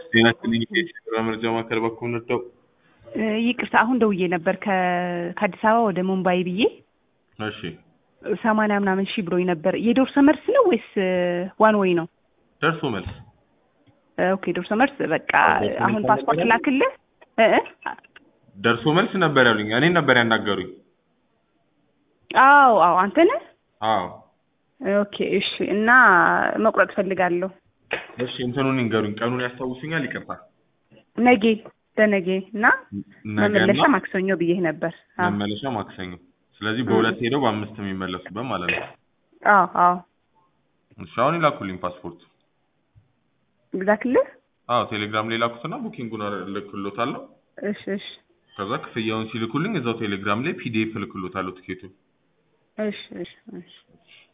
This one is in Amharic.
ጤና ይስጥልኝ የጤና መረጃ ማዕከል በኩል ነደው እ ይቅርታ አሁን ደውዬ ነበር ከ- ከአዲስ አበባ ወደ ሙምባይ ብዬ እሺ ሰማንያ ምናምን ሺህ ብሎኝ ነበር። የዶርሶ መልስ ነው ወይስ ዋን ወይ ነው? ደርሶ መልስ እ ኦኬ ዶርሶ መልስ በቃ ደርሶ አሁን መልስ ፓስፖርት ነበር ላክልህ እ እ ደርሶ መልስ ነበር ያሉኝ እኔን ነበር ያናገሩኝ አዎ አዎ አንተ ነህ? አዎ ኦኬ እሺ። እና መቁረጥ ፈልጋለሁ እሺ እንትኑን ይንገሩኝ ቀኑን ያስታውሱኛል ይቅርታ ነጌ ለነጌ እና መመለሻ ነገና ማክሰኞ ብዬህ ነበር። አዎ መመለሻ ማክሰኞ ስለዚህ በሁለት ሄደው በአምስት የሚመለሱበት ማለት ነው አዎ አዎ እሺ አሁን ይላኩልኝ ፓስፖርት ልላክልህ? አዎ ቴሌግራም ላይ ላኩትና ቡኪንጉን እልክሎታለሁ እሺ እሺ ከዛ ክፍያውን ሲልኩልኝ እዛው ቴሌግራም ላይ ፒዲኤፍ እልክሎታለሁ ትኬቱን እሺ እሺ እሺ